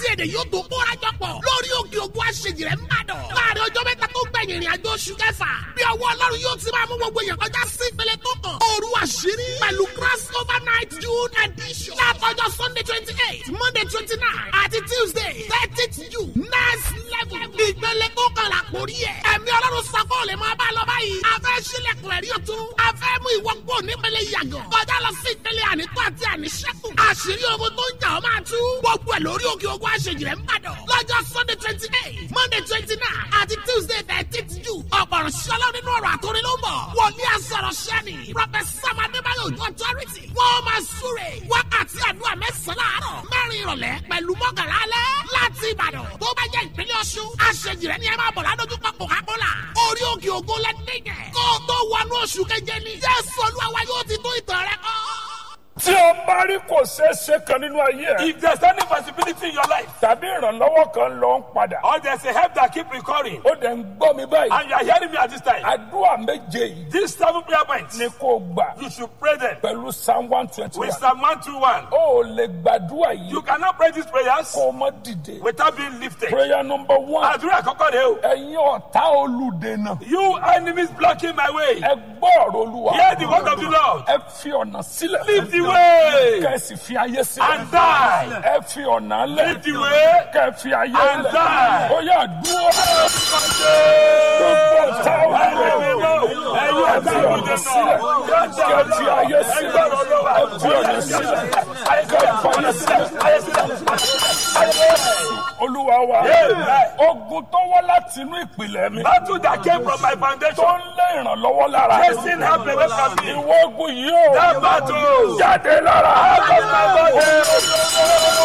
èdè yóò tó kóra jọ pọ̀ lórí òkè ògùn àṣejì rẹ̀ ń bàdàn. láàrin ọjọ́ mẹ́ta tó gbẹ̀yìn ìrìn àjò oṣù kẹfà bí ọwọ́ ọlọ́run yóò ti máa mú gbogbo èèyàn kọjá sí ìpele tó kàn. òru àṣírí pẹ̀lú cross over night june edition. látọjọ́ sunday twenty eight monday twenty nine àti tuesday thirtieth june next level. ìpele tó kàn là kórí ẹ̀. ẹ̀mí ọlọ́run sọ́kọ́ ò lè máa bá lọ báyìí. a fẹ́ sílẹ̀kùn ẹ̀rí ọ̀tún. a fẹ́ mú ìwọ kó nípele yàgàn. kọjá lọ sí ìpele ànító àti àníṣẹ́kù. àṣírí ogun tó ń jà ọ́ máa tú. gbogbo ẹ̀ lórí òkè ogun àṣejì rẹ̀ ń bàdàn. lọ́jọ́ sunday twenty eight monday twenty nine àti tuesday thirteenth june. ọ̀pọ̀rọ̀ ṣọlá nínú ọ̀rọ̀ àtòrí ló ń bọ̀. wòlíì àsọ̀rọ̀ ṣẹ́ni. professor adébáyọ̀ ojú authority. wọ́n máa súre. wákàtí àdúrà mẹ́sàn-án láàárọ̀. mẹ́rin ìrọ̀lẹ́ pẹ̀lú mọ́kànlá alẹ́. láti ìbàdàn tó bá jẹ́ ìpínlẹ̀ ọ̀ṣun. àṣejì rẹ̀ ni ẹ máa bọ̀ ládójúkọ coca-cola. orí òkè ògo lẹ́nìyẹn. kó o tó wọnú oṣù keje ni. jésù olúwa wa yóò ti tó ìtàn rẹ kọ́. tí o bá rí kò ṣeé ṣe kan nínú ayé ẹ If there's any possibility in your life, tàbí ìrànlọ́wọ́ kan lọ ń padà or there's a help that keep recurring, ó dẹ̀ ń gbọ́ mi báyìí and you are hearing me at this time, àdúrà méje yìí these seven prayer points, ni kò gbà you should pray them pẹ̀lú psalm one twenty with one Psalm 121. ó lè gbàdúrà yìí You cannot pray these prayers kó o mọ dìde without being lifted. prayer number one Àdúrà àkọ́kọ́ rẹ̀ o. ẹ̀yin ọ̀tá olùdènà You enemies blocking my way. ẹ gbọ́ ọ̀rọ̀ olúwa Hear the word of the Lord. ẹ fi ọ̀nà sílẹ̀ Leave the way kẹ́sì fi ayé sílẹ̀ and die. ẹ fi ọ̀nà lẹ̀ Leave the way kẹ́ fi ayé and lẹ̀ die. ó yà dúró gbogbo ọ̀tá olùdènà ẹ fi ọ̀nà sílẹ̀ kẹ́ fi ayé sílẹ̀ ẹ fi ọ̀nà sílẹ̀ kẹ́ fi ayé sílẹ̀ olúwa wa ogun tó wá láti inú ìpìlẹ̀ mi Battle that came from my tó foundation. ń lé ìrànlọ́wọ́ lára Chasing help away from me. ìwọ ogun yìí ó That battle. jáde lára Out of my body.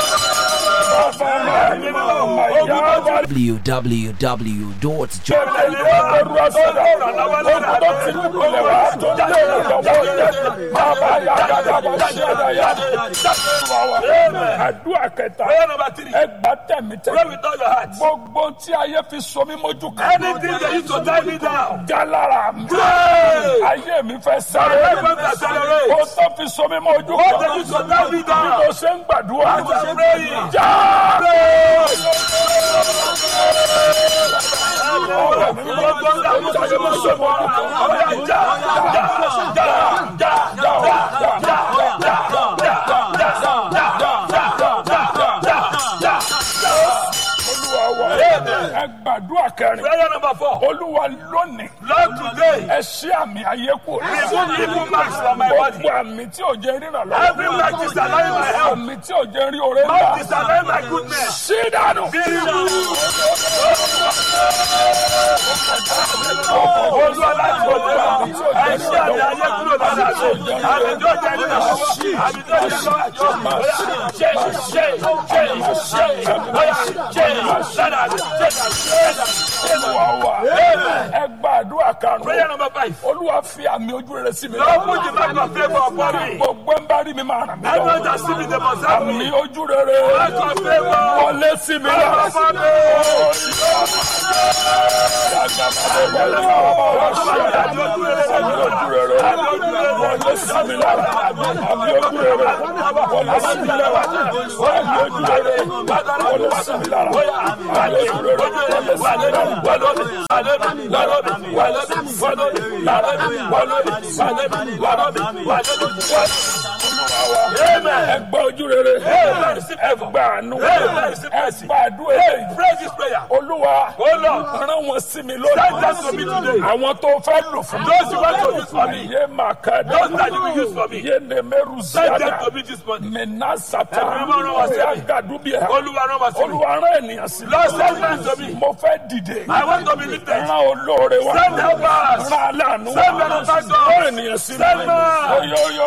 www.jordan. àdúrà kẹta Prayer number three. ẹgbà tẹ̀mí Pray tẹ̀mí with all your heart. gbogbo tí ayé fi so mí mójú kan Anything they used to tie me down. jálára mi Pray. ayé mi fẹ́ sáré My life won't accelerate. ó tó fi so mí mójú What they kan used to tie me bí down. mo ṣe ń gbàdúrà As I'm praying. já. olúwa wa ẹ gbàdúrà kẹrin Prayer number four. olúwa lónìí Lord, today, ẹ ṣí àmì ayé kù remove evil marks from my body. gbogbo àmì tí ò jẹ́ ríran lọ́wọ́ Every mark disallowing my health. àmì tí ò jẹ́ rí oore Mark ńlá disallowing my goodness. ṣí dànù. Be removed. Olúwa láti òde lọ. Ẹ ṣí àmì ayé kúrò lára mi. Àmì tó jẹ́ nínú àmì àmì tó jẹ́ lọ́wọ́ àjọ. Bóyá ṣe ṣe ṣe ṣe bóyá ṣe lára mi. Ṣe lára mi. olúwa wa ẹ gbàdúrà Prayer karùn-ún number five. olúwa fi àmì ojú rere sí mi Lord, put the mark of favor upon me. gbogbo ń bá rí mi máa ràn mí Everyone lọ́wọ́ that see me, they must help àmì me. ojú rere Mark of favor. wọlé sí mi lára. Upon me. àmì ojú rere wọlé sí mi lára àmì ojú rere wọlé sí mi lára àmì ojú rere wọlé sí mi lára àmì ojú rere wọlé sí mi lára. ẹ gbà ojú rere ẹ gbà àánú ẹ gbà àdúrà eléyìí. Pray this prayer. olúwa Oh Lord, rán wọn sí mi send lónìí. them to me today. àwọn tó fẹ́ lò fún mi. Those you want to use for me. yé màá ká dé. Those that you will use for me. yé nèmẹ́rù Send them ziyada. to me this morning. mẹ́nà sata. Ẹ̀mí mímọ́ rán wọn sí mi. ọ̀yà gàdúbíà. Olúwa rán wa sí mi. olúwa rán ènìyàn sí mi. Lord, send men to me. mo fẹ́ dìde. I want to be lifted. rán olóore wa. Send helpers. rán aláàánú wa. Send benefactors. rán ènìyàn sí mi. Send men. oyoyo.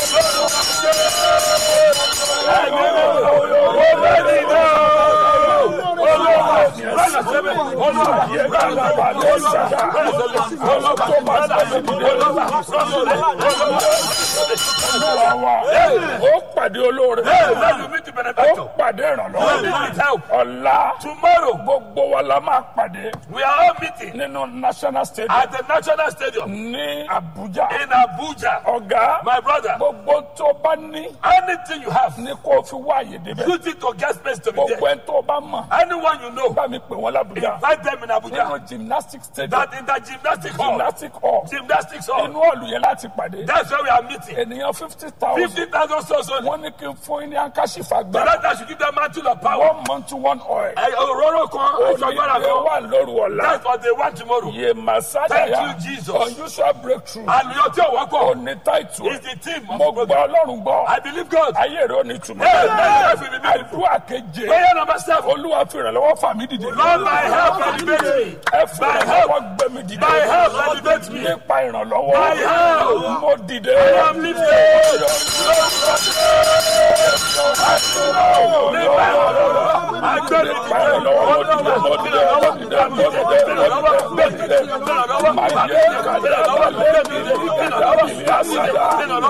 yé kàlàbà lè sàdá. olóko máa sàdé dìde. olúwa wa. ó pàdé olóore. ó benefactor. pàdé We ìrànlọ́wọ́ need help. ọ̀la Tomorrow, gbogbo wa la máa pàdé we are all meeting nínú national stadium at the National Stadium ní Abuja in Abuja. ọ̀gá My brother, gbogbo tó bá ní anything you have, ní kó o fi wá àyè débẹ̀ use it to get space to be gbogbo there. ẹni tó bá mọ̀ Anyone you know, bá mi pè wọ́n l'Abuja invite them in nínú Abuja. gymnastic stadium That in the gymnastic hall, gymnastic hall gymnastics hall, inú ọ̀lù yẹn láti pàdé that's where we are meeting. ènìyàn fifty thousand 50,000 souls only. wọ́n ní kí n fún yín ní ankashifa The gbára Lord should give them mantle of power. one month to one oil Ẹ òróró kan, aṣọ agbára onílé kan. wà lóru ọ̀la That's what they want tomorrow. yé masaya Thank you, Jesus. unusual breakthrough Àlùyọ tí ò wọ́pọ̀ òní táìtù is the team of mo the gbọ́ program. ọlọ́run gbọ́ I believe God. ayé rẹ̀ ò ní túmọ̀ Hey, my life will be beautiful. àdúrà keje Prayer number seven. olúwa fi ìrànlọ́wọ́ fà mí dìde Lord, my help elevate me. ẹ fi My ìrànlọ́wọ́ gbé mi dìde My help elevate me. nípa ìrànlọ́wọ́ My help. mo dìde I am lifted. Agbẹ́rẹ́ nípa ìrànlọ́wọ́ mo dìde mo dìde mo dìde mo dìde mo dìde mo dìde màá yé kàdé àbálẹ́ mi ní ìgbàdàbí àṣàyà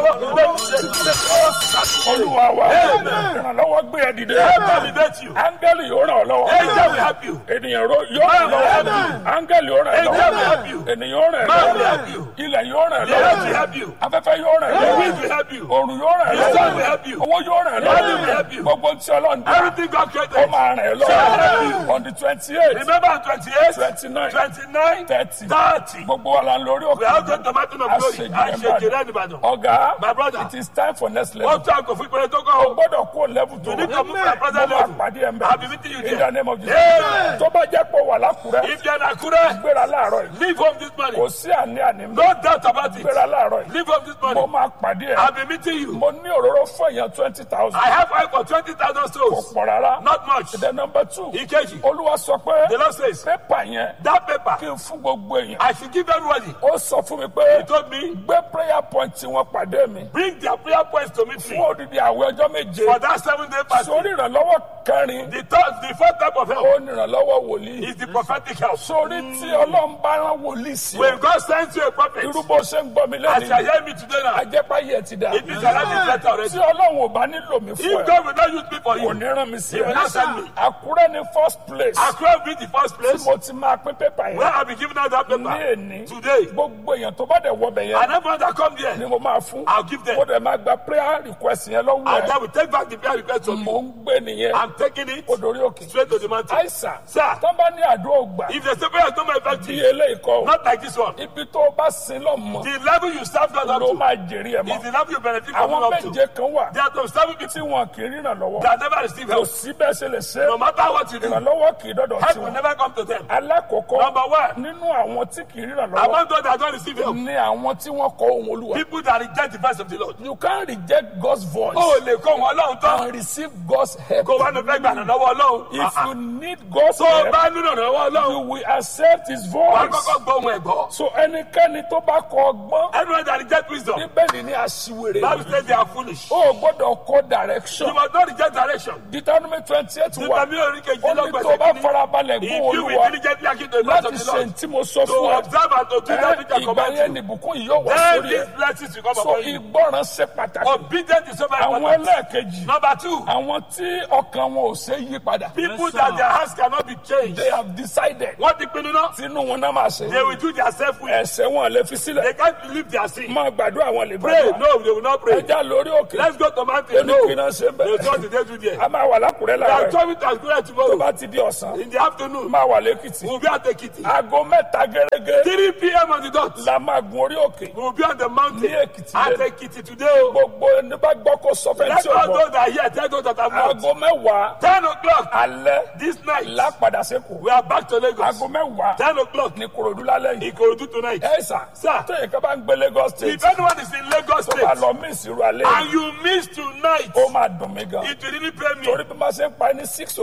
olúwa wa ìrànlọ́wọ́ gbé ẹ dìde elevate you. áńgẹ́lì yóò ràn ọ́ lọ́wọ́ Angel will help you. ènìyàn ro- yóò ràn ọ́ lọ́wọ́ áńgẹ́lì yóò ràn ọ́ Angel will lọ́wọ́ help you. ènìyàn yóò ràn ọ́ Man will lọ́wọ́ help you. ilẹ̀ yóò ràn ọ́ The earth will lọ́wọ́ help you. afẹ́fẹ́ yóò ràn ọ́ The lọ́wọ́ wind will help you. òrùn yóò ràn ọ́ The sun will lọ́wọ́ help you. owó yóò ràn ọ́ Money will help lọ́wọ́ you. gbogbo tí ọlọ́run dá Everything God ó created. máa ràn ẹ́ lọ́wọ́ on the twenty eight Remember on 28, twenty nine 29, thirty 30. gbogbo wa la ń lórí We are òkè going to mountain of glory. Àṣejìrẹ́ Ìbàdàn. ọ̀gá My brother. it is time for next Ó level tún àgọ́ fún ìpínlẹ̀ tó kọ́ o o. gbọ́dọ̀ kó level tó You need to move to a mo present máa level. pàdé ẹ̀ ń I'll be meeting you bẹ̀ in there. the name of Jesus Amen. tó bá jẹ́ pé wà lákùrẹ́ If you are in Akure, gbéra láàárọ̀ yìí leave home this morning. kò sí àní àní No doubt about it. gbéra láàárọ̀ yìí Leave home this mo morning. máa pàdé ẹ̀ I'll be meeting you. mo ní òróró fún èèyàn twenty thousand I have oil for 20,000 kò souls. pọ̀ rárá Not much. the number two Ìkejì. olúwa sọ pé The Lord says, pépà yẹn that paper, kí n fún gbogbo èèyàn I should give everybody. ó sọ fún mi pé He told me, gbé prayer point tí wọ́n pàdé mi bring their prayer points to meet fún me odidi àwẹ̀ ọjọ́ méje for that seven day fast. sórí ìrànlọ́wọ́ kẹrin The third, the fourth type of help ó ní ìrànlọ́wọ́ wòlíì is the prophetic help. sórí tí ọlọ́run bá rán wòlíì sí When God sends you a prophet, irú bó ṣe ń gbọ́ mi as you are lẹ́nu hearing me today now, ajẹ́páyé ẹ̀ ti dà it means your life is better already. tí ọlọ́run ò bá nílò mi fún If ẹ God will not use me for kò you, ní rán mi sí He will not send ẹ me. àkúrẹ́ ní first place Accra will be the first place mo ti máa pín pépà where yẹn I'll be giving out that ní paper èní today. gbogbo èèyàn tó bá dẹ̀ wọbẹ̀ yẹn And everyone that come ni there, mo máa fún I'll give them. mo dẹ̀ máa gba prayer request yẹn lọ́wọ́ and ẹ̀ then we take back the prayer request from mò you. ń gbé nìyẹn I'm taking it ó dorí òkè straight to the mountain. àìsàn Sir, tó bá ní àdúrà ògbà if the prayer is not my bí effective, eléyìí kọ́ o, not like this one, ibi tó o bá sin lọ́mọ the level you serve God up ló to máa jèrè ẹ̀ is mọ́ the level you benefit from àwọn up to. méje kan wà There are some seven tí people wọn kì í ríran lọ́wọ́ that never receive kò help. sí bẹ́ẹ̀ ṣe lè ṣe No matter what you do, ìrànlọ́wọ́ kì í dọ́dọ̀ help sí will wọn never come to them. alákọ̀ọ́kọ́ Number one, nínú àwọn tí kì í ríran lọ́wọ́ among those that don't receive help, ní àwọn tí wọ́n kọ ohun olúwa people that reject the voice of the Lord. you can reject God's voice Ó lè kó wọn lọ́hùn tán. and receive God's help Kó wá ló fẹ́ gbà lọ́wọ́ Ọlọ́run. if you need God's Tó o help bá nílò lọ́wọ́ you Ọlọ́run, will accept his wà á voice kọ́kọ́ gbọ́ ohun ẹ̀gbọ́. so ẹnikẹ́ni tó bá kọ ọgbọ́n Everyone that reject wisdom, bíbélì ní aṣiwèrè Bible says they are foolish. o gbọ́dọ̀ kọ direction You must not reject direction. Deuteronomy twenty eight Nípa wà mi ò rí kejì ó ní tó lọ́gbẹ̀sẹ̀ bá kìíní. farabalẹ̀ If gbọ́ you olúwa will diligently hearken to the voice láti of the ṣe Lord, tí mo sọ to fún ẹ observe and to do that which I ìgbà command yẹn you, nìbùkún yìí yóò wá then sórí these ẹ blessings will come so upon you. ìgbọràn ṣe pàtàkì Obedience is so very àwọn important. ẹlẹ́ẹ̀kejì Number two, àwọn tí ọkàn wọn ò ṣe yí padà people that their hearts cannot be changed. they have decided Wọ́n ti pinnu náà. tinú wọn náà máa ṣe They will do their self will. ẹsẹ̀ wọn lè fi sílẹ̀ They can't believe their sin. máa gbàdúrà wọn lè Pray, gbàdúrà no, they will not pray. ẹja lórí òkè Let's go to mountain. No. oníkìnnà ṣe ń They will bẹ̀rẹ̀ turn the day to there. a máa wà lákùrẹ́ They are láàárọ̀ coming to Akure tó tomorrow. bá ti di ọ̀sán In the afternoon, máa wà lẹ́kìtì we'll be at Ekiti. aago mẹ́ta gẹ́gẹ́ 3 p.m. on the dot. la máa gun orí òkè We'll be on the mountain Ní Èkìtì at lẹ́nu. Ekiti today. o. gbogbo ẹni bá gbọ́ kó sọ fẹ́ Let tí o all gbọ́ those that are here tell those that are not. aago mẹ́wàá 10 o'clock alẹ́ this night, lápadà sẹ́kù we are back to Lagos. aago mẹ́wàá 10 o'clock ní korodu lálẹ́ yìí Ikorodu tonight. ẹ sà Sir. tóyè ká bá ń gbé Lagos state If anyone is in Lagos tó bá State lọ mí ìsirò alẹ́ and you miss tonight, ó máa dùn mí gan it will really pay me. torí bí wọ́n ṣe ń pa ní six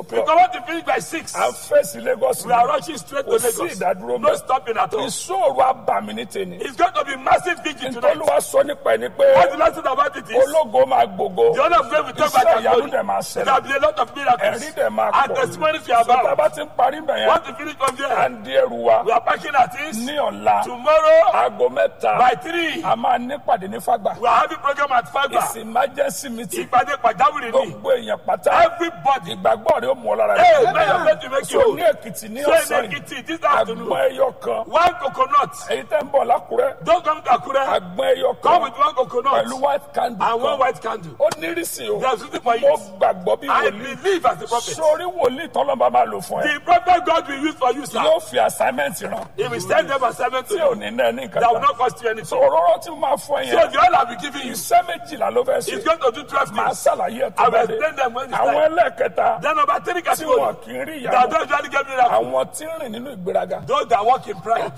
o'clock Because want to finish by six. à ń fèsì Lagos We are rushing straight to kò sí Lagos. ìdádúró No mẹ́ stopping at all. ìṣòro abàmì ní tèmi It's going to be massive vigil tonight. nítorí wàá sọ nípa ẹni pé What the last thing about it is, ológo máa gbogbo the honor of God will talk iṣẹ́ about ìyanu your dẹ̀ máa There will ṣẹlẹ̀ be a lot of miracles. ẹ̀rí dẹ̀ máa And pọ̀ testimonies we are sọta about. bá ti ń parí bẹ̀ yẹn Want to finish from à there? ń di ẹrù wa We are packing our things. ní ọ̀la Tomorrow aago mẹ́ta by three, a máa nípàdé ní fagbà we are having program at Fagba. it's emergency meeting Ìpàdé pàjáwìrì ni. gbogbo èèyàn pátá Everybody. ìgbàgbọ́ rẹ̀ ó mú ọ lára Hey, may your faith be make so you. ní èkìtì ní So ọ̀sán in yìí Ekiti this afternoon, àgbọn ẹyọ kan one coconut. èyí tẹ́ ń bọ̀ lákùrẹ́ Don't come to Akure. àgbọn ẹyọ Come kan with one coconut pẹ̀lú white candle and one kan white candle. ó nírìsì o There's something for mo you. gbàgbọ́ bí I wòlíì believe as a prophet. sórí wòlíì tọ́lọ́mọba máa lò fún ẹ The prophet God will use for you, sir. yóò fi assignment ràn He will send them assignment to tí ò you. ní náà ní nǹkan That will kan not cost you so anything. òróró tí mo máa fún ẹ So yẹn the oil I'll be giving you iṣẹ́ méjìlá ló fẹ́ is ṣe going to do 12 máa things. ṣàlàyé ẹ̀ tó I will bá dé explain them when it's àwọn time. ẹlẹ́ẹ̀kẹta Then number three tí wọn category. kì í rí That ìyanu don't usually get miracle. àwọn tí ń rìn nínú ìgbéraga Those that walk in pride.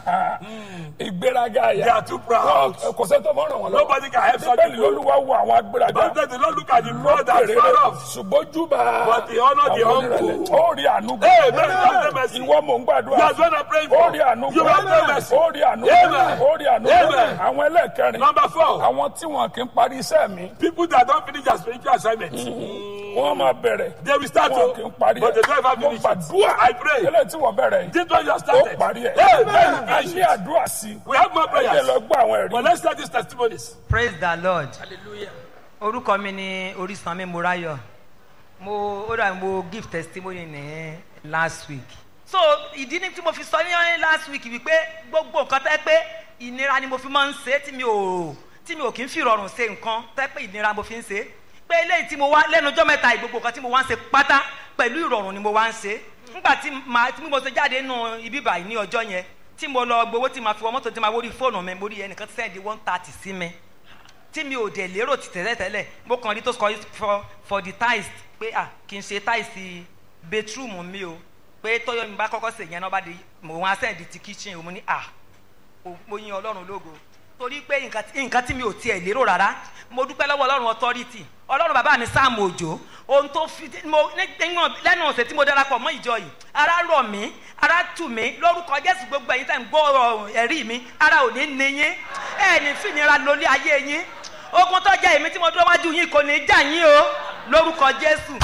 ìgbéraga They àyà are too proud. kò sẹ́ni tó mọ̀ ràn wọ́n lọ́wọ́ Nobody can help such bẹ́ẹ̀ni people. lolúwa wo àwọn agbéraga But then they don't look at the proud that's Èrè far rẹ̀, off. ṣùgbọ́n júbà But they honor the àwọn humble. onírẹ̀lẹ̀. ó rí àánú gbà. Hey, man, have them mercy. ìwọ mò ń gbàdúrà That's what I'm praying ó rí for. àánú You gbà. have no mercy. ó rí àánú gbà. Amen. ó rí àánú gbà. Amen. àwọn ẹlẹ́ẹ̀kẹrin Number four. àwọn tí wọn kì í parí iṣẹ́ mi People that don't finish their spiritual assignment. wọ́n máa bẹ̀rẹ̀ They will start wọn kì í to, parí but they don't ever mo finish it. gbàdúrà I pray. eléyìí tí wọ́n bẹ̀rẹ̀ yìí This one you have ó started. parí ẹ̀ Hey, man, a finish ní it. àdúrà sí We have more ẹ jẹ́ lọ prayers. gbọ́ àwọn But ẹ̀rí let's start these testimonies. praise the lord orúkọ mi ni orísanmi morayo mo ó dà mo give testimony ní last week so ìdí ni tí mo fi sọ ní last week wípé gbogbo nǹkan tẹ́ pé ìnira ni mo fi máa ń ṣe tí mi ò tí mi ò kí ń fi rọrùn ṣe nǹkan tẹ́ pé ìnira mo fi ń ṣe pé eléyìí tí mo wá lẹ́nu ọjọ́ mẹ́ta yìí, gbogbo nǹkan tí mo wá ń ṣe pátá pẹ̀lú ìrọ̀rùn ni mo wá ń ṣe nígbà tí màá tí mo ṣe jáde nínú ibi báyìí ní ọjọ́ yẹn tí mo lọ gbowó tí màá fi wọ mọ́tò tí màá wórí fóònù mi mo rí ẹnìkan tí sẹ́ndí one thirty sí mi tí mi ò dẹ̀ lérò ti tẹ́lẹ̀tẹ́lẹ̀ mo kàn rí tó sọ for for the tiles pé ah kì í ṣe tiles bedroom mi o pé tọ́yọ̀ mi bá kọ́kọ́ sè yẹn náà bá di mo wá sẹ́ndí ti kitchen o mo ní ah o- mo yin ọlọ́run lógo torí pé nǹkan tí- nǹkan tí mi ò tiẹ̀ lérò rárá mo dúpẹ́ lọ́wọ́ ọlọ́run authority ọlọ́run bàbá mi sáàmù òjò ohun tó fi mo nígbà lẹ́nu ọ̀sẹ̀ tí mo darapọ̀ mọ́ ìjọ yìí ara rọ̀ mí ara tù mí lórúkọ jésù gbogbo ẹ̀yin tẹ̀ ń gbọ́ ọ̀rọ̀ ẹ̀rí mi ara ò ní ní yín ẹ̀ ní fìnira lórí ayé yín ogun tó jẹ́ èmi tí mo dúró wájú yín kò ní jà yín o lórúkọ jésù.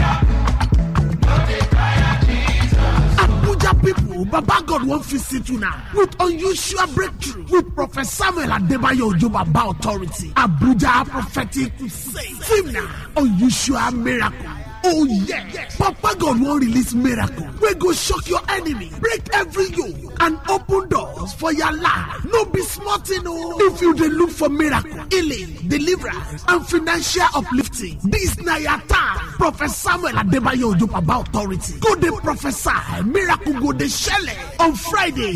Abuja people, Baba God won't visit you now with unusual breakthrough with Prophet Samuel Adebayo Ojo Baba Authority. Abuja Prophetic Crusade. Team now, unusual miracle. Oh yeah. Papa God won't release miracle. We go shock your enemy, break every yoke, and open doors for your life. No be smart no. If you dey look for miracle, healing, deliverance, and financial uplifting, this na your time. Prophet Samuel Adebayo Ojo Baba Authority. Go dey prophesy, miracle go dey shele on Friday.